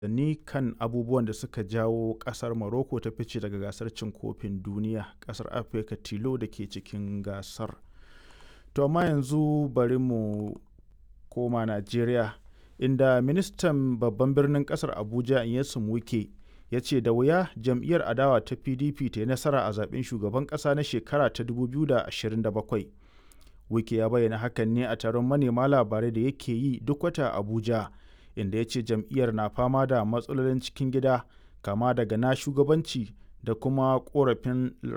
ni kan abubuwan da suka jawo kasar Morocco ta fice daga gasar cin kofin duniya kasar Afirka tilo da ke cikin gasar. To amma yanzu bari mu koma Najeriya inda ministan babban birnin kasar Abuja Nyesom Wike ya ce da wuya jam'iyyar adawa ta PDP ta yi nasara a zaben shugaban kasa na shekara ta 2027. Wike ya bayyana hakan ne a taron manema labarai da yake yi duk wata Abuja. inda ya ce jam'iyyar na fama da matsalolin cikin gida kama daga na shugabanci da kuma korafin